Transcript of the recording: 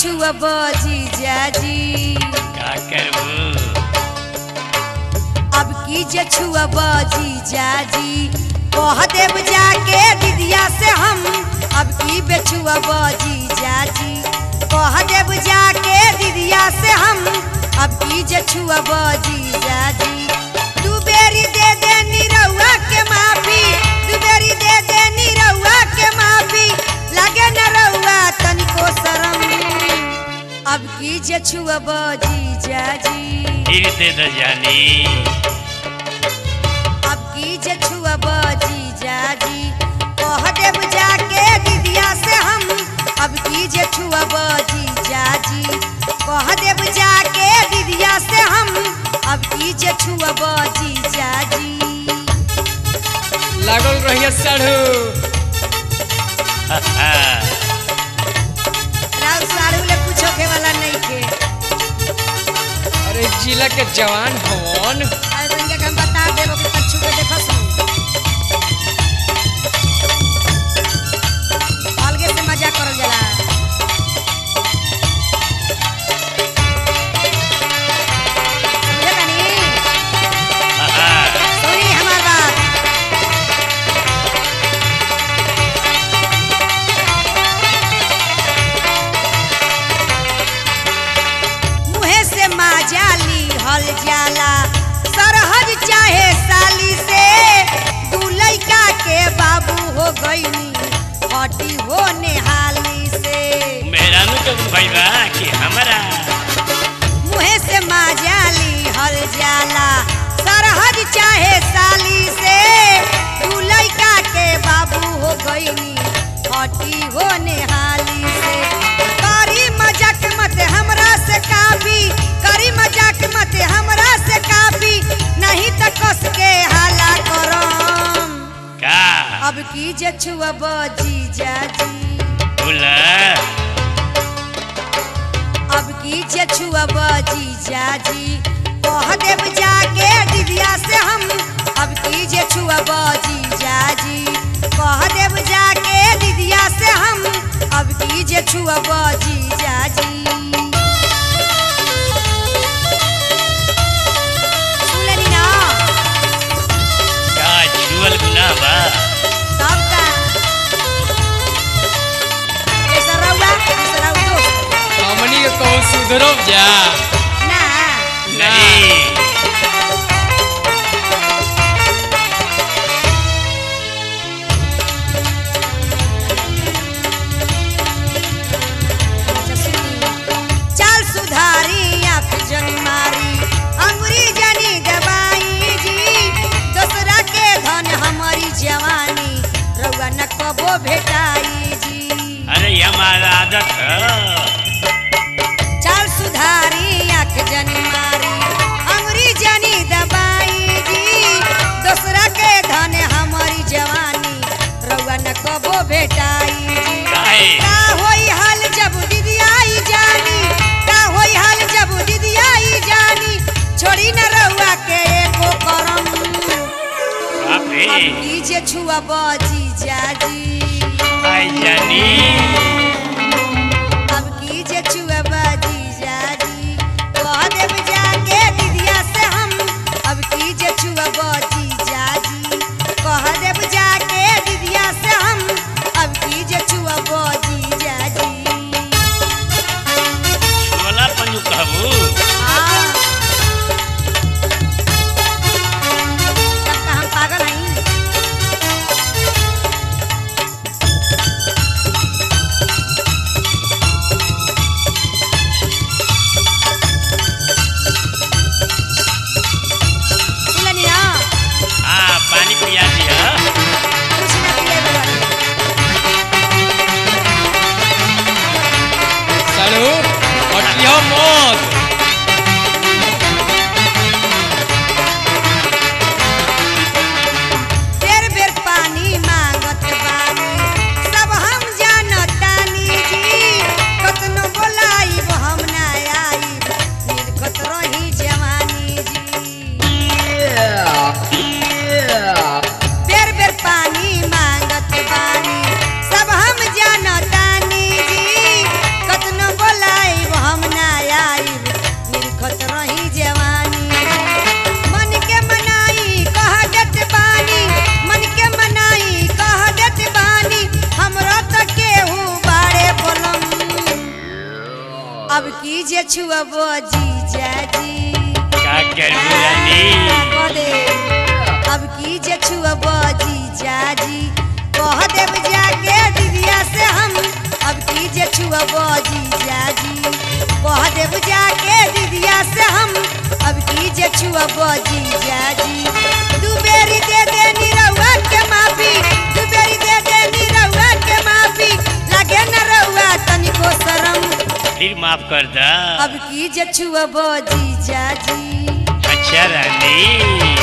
छुअब जीजाजी का करबू अब की जे छुअब जीजाजी कह देव जाके दीदिया से हम अब की बेछुअब जीजाजी कह देव जाके दीदिया से हम अब की जे छुअब जीजाजी दू बेरी दे दे निरहुआ के माफी दू बेरी दे दे निरहुआ के माफी लगे न रहुआ तनिको शरम अब की जे छुअब जीजाजी फिर दे दो जानी अब की जे छुअब जीजाजी कह देव जाके दीदिया से हम अब की जे छुअब जीजाजी कह देव जाके दीदिया से हम अब की जे छुअब जीजाजी लागल रहिए साढ़ू राउर साड़ू ले कुछ होखे वाला नहीं के अरे जिला के जवान हवन अरे तनिका के हम बता देबो कि कछु के देखो सुन अलगे से मजा करल जाला समझे तनी? सुनी हमार बात मुहे से माजाली हल जाला सरहद चाहे साली से दू लइका के बाबू हो गईनी हटी हो नेहाली से मेहरानू के भाई बा कि हमारा मुहे से माजाली हल जाला सरहद चाहे साली से दू लइका के बाबू हो गईनी हटी हो नेहाली से करी मजाक मत हमरा से काफी करी मजाक मत हमरा से काफी नहीं त कस के हाला करम का अब की जे छुअब जीजाजी बोला अब की जे छुअब जीजाजी कह देव जाके दीदिया से हम अब की जे छुअब जीजाजी कह देव जाके दीदिया से हम अब की जे छुअब जीजाजी सुन लेनी ना का छुअल गुनाह बा तब का कैसा रहुआ कैसा रहू दोस्त हमनी के कहूँ सुधरब जा ना नहीं अच्छा सुनी। चाल सुधारी आँख जनी मारी अंगुरी जनी दबाई जी दोसरा के धन हमारी जवानी रउआ न कबो भेटाई जी अरे ये हमारा आदत है चाल सुधारी आँख जनी मारी अंगुरी जनी दबाई जी दोसरा के धन हमारी जवानी रउआ न कबो भेटाई जी काहे का होई हाल जब दीदी आई जानी का होई हाल जब दीदी आई जानी छोड़ी न रहुआ के एको करम बाप रे अब की जे छुआ बाजी जाजी आई जानी अब की जे छुआ बाजी जाजी कह देव जाके दीदिया से हम अब की जे छुआ बाजी जाजी कह देव जाके दीदिया से हम अब की जे छुआ बाजी जाजी छुअला पन्नू कहबू हाँ। तब का हम पागल हई सुननी ना हाँ पानी पिया दिया कुछ ना पिए बगल साढ़ू हटियो मत बेर बेर पानी मांगत बानी सब हम जानतानी जी कतनो बोलाई हम ना आई निर्गत रही जवानी जी बेर छुअबो जीजा जी का करबू रानी कदे अब की जे छुअबो जीजा जी कह देब जाके दीदिया से हम अब की जे छुअबो जीजा जी कह देब जाके दीदिया से हम अब की जे छुअबो जीजा जी दू बेरी दे दे निरहुआ के माफी दू बेरी दे दे निरहुआ के माफी लगे न रहुआ तनिको शरम फिर माफ कर दा अब की जे छुअबो जीजा जी अच्छा रानी